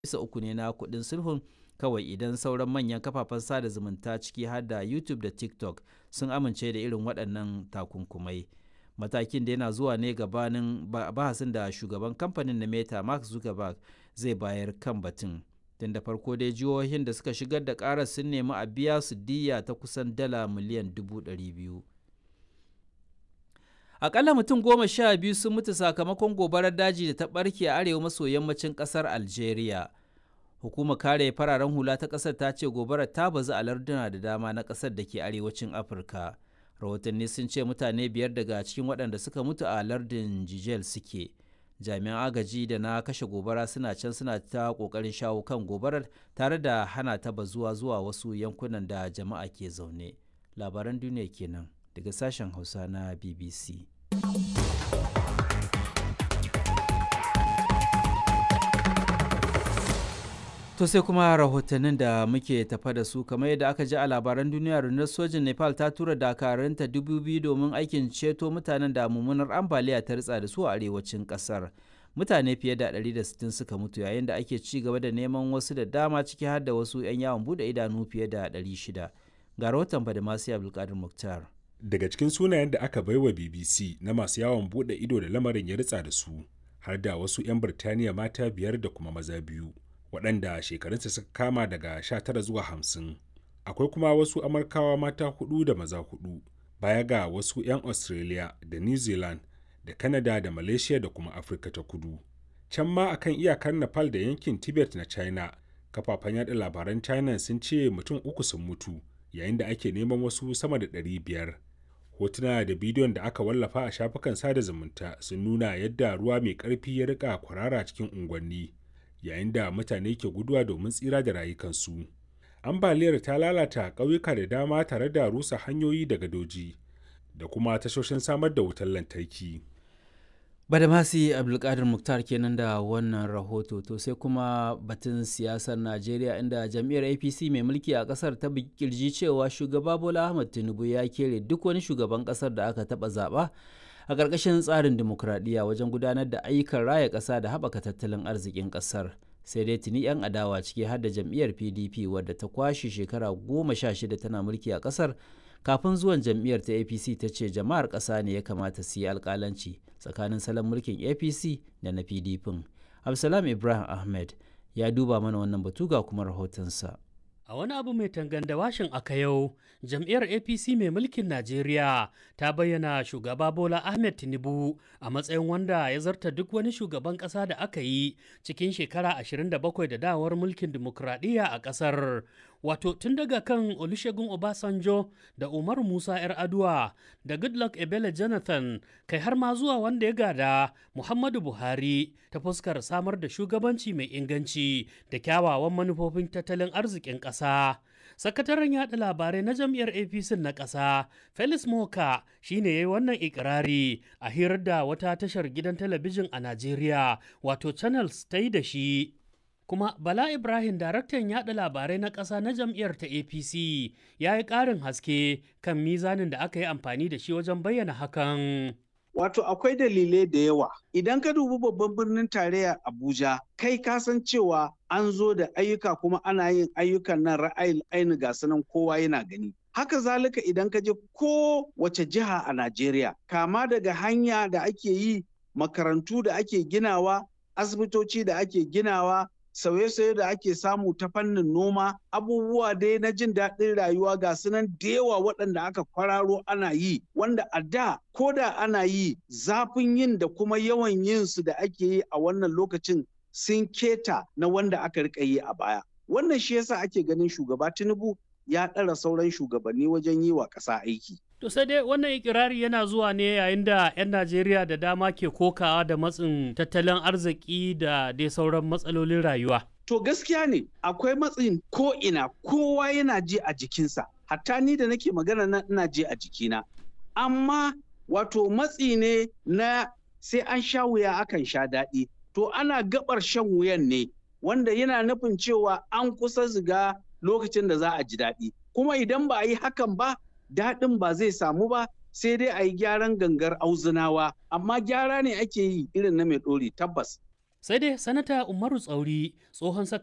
bisa uku ne na kuɗin sulhun kawai idan sauran manyan kafafen sada zumunta ciki har da YouTube da TikTok sun amince da irin waɗannan takunkumai. Matakin da yana zuwa ne gabanin bahasin da shugaban kamfanin na Meta Mark Zuckerberg zai bayar kan batun. Tun da farko dai jihohin da suka shigar da ƙarar sun nemi a biya su diya ta kusan dala miliyan dubu ɗari biyu. Akalla mutum goma sha biyu sun mutu sakamakon gobarar daji da ta ɓarke a arewa maso yammacin ƙasar Algeria. Hukumar kare fararen hula ta ƙasar ta ce gobarar ta bazu a larduna da dama na ƙasar da ke arewacin Afirka. Rahotanni sun ce mutane biyar daga cikin waɗanda suka mutu a lardin Jijel suke. Jami'an agaji da na kashe gobara suna can suna ta ƙoƙarin shawo kan gobarar tare da hana ta bazuwa zuwa wasu yankunan da jama'a ke zaune. Labaran duniya kenan daga sashen Hausa na BBC. To sai kuma rahotannin da muke tafa da su kamar yadda aka ji a labaran duniya rundunar sojin Nepal ta tura dakarunta dubu biyu domin aikin ceto mutanen da mummunar ambaliya ta ritsa da su a arewacin kasar. Mutane fiye da 160 suka mutu yayin da ake ci gaba da neman wasu da dama ciki har da wasu 'yan yawon bude idanu fiye da 600. Ga rahoton Badamasi Abdulkadir Muktar. Daga cikin sunayen da aka baiwa BBC na masu yawon bude ido da lamarin ya ritsa da su, har da wasu 'yan Birtaniya mata biyar da kuma maza biyu. waɗanda shekarunsa suka kama daga 19 zuwa 50 akwai kuma wasu amurkawa mata hudu da maza hudu baya ga wasu 'yan australia da new zealand da canada da malaysia da kuma afirka ta kudu can ma akan iyakar nepal da yankin tibet na china kafafen yada labaran china sun ce mutum uku sun mutu yayin da ake neman wasu sama da 500 hotuna da bidiyon da aka wallafa a shafukan sada zumunta sun nuna yadda ruwa mai ƙarfi ya rika kwarara cikin unguwanni yayin da mutane ke guduwa domin tsira da rayukansu. Ambaliyar ta lalata ƙauyuka da dama tare da rusa hanyoyi da gadoji da kuma tashoshin samar da wutar lantarki. Badamasi Abdulkadir Muktar kenan da wannan rahoto to sai kuma batun siyasar Najeriya inda jam'iyyar APC mai mulki a kasar ta kirji cewa shugaba Bola Ahmed Tinubu ya kere duk wani shugaban kasar da aka taba zaba a ƙarƙashin tsarin dimokuraɗiyya wajen gudanar da ayyukan raya ƙasa da haɓaka tattalin arzikin ƙasar sai dai tuni 'yan adawa ciki har da jam'iyyar pdp wadda ta kwashe shekara goma sha shida tana mulki a ƙasar kafin zuwan jam'iyyar ta apc ta ce jama'ar ƙasa ne ya kamata su yi alƙalanci tsakanin salon mulkin apc da na pdp absalam ibrahim ahmed ya duba mana wannan batu ga kuma rahotonsa A wani abu mai tanganda washin aka yau, jam'iyyar APC mai mulkin Najeriya ta bayyana shugaba Bola Ahmed Tinubu a matsayin wanda ya zarta duk wani shugaban ƙasa da aka yi cikin shekara 27 da dawar mulkin dimokuraɗiyya a ƙasar. Wato tun daga kan Olusegun Obasanjo da Umar Musa 'yar Aduwa da Goodluck Ebele Jonathan kai har ma zuwa wanda ya gada Muhammadu Buhari ta fuskar samar da shugabanci mai inganci da kyawawan manufofin tattalin arzikin ƙasa. Sakataren yaɗa labarai na jam'iyyar APC na ƙasa, Felix Moka shi ne ya yi wannan ikirari a hirar da wata tashar gidan talabijin a Najeriya, wato Channels ta yi da shi. kuma Bala Ibrahim daraktan yaɗa labarai na ƙasa na jam'iyyar ta APC ya yi ƙarin haske kan mizanin da aka yi amfani da shi wajen bayyana hakan. Wato akwai dalilai da yawa. Idan ka dubi babban birnin tarayya Abuja, kai ka san cewa an zo da ayyuka kuma ana yin ayyukan nan ra'ayin aini ga sanan kowa yana gani. Haka zalika idan ka je ko wace jiha a Najeriya, kama daga hanya da ake yi, makarantu da ake ginawa, asibitoci da ake ginawa, sauye-sauye da ake samu ta fannin noma abubuwa dai na jin daɗin rayuwa ga sunan da yawa waɗanda aka kwararo ana yi wanda a da ko da ana yi zafin yin da kuma yawan yin su da ake yi a wannan lokacin sun keta na wanda aka rika yi a baya wannan shi yasa ake ganin shugaba tinubu ya ɗara sauran shugabanni wajen yi wa ƙasa aiki To sai dai wannan ikirari yana zuwa ne yayin da 'yan Najeriya da dama ke kokawa da matsin tattalin arziki da dai sauran matsalolin rayuwa. To gaskiya ne akwai matsin ko ina kowa yana ji a jikinsa. Hatta ni da nake magana na ina ji a jikina. Amma wato matsi ne na sai an sha wuya akan sha daɗi. To ana gabar shan wuyan ne wanda yana nufin cewa an kusa ziga lokacin da za a ji daɗi. Kuma idan ba a yi hakan ba daɗin ba zai samu ba sai dai a yi gyaran gangar auzunawa amma gyara ne ake yi irin na mai ɗori tabbas sai dai sanata umaru tsauri tsohon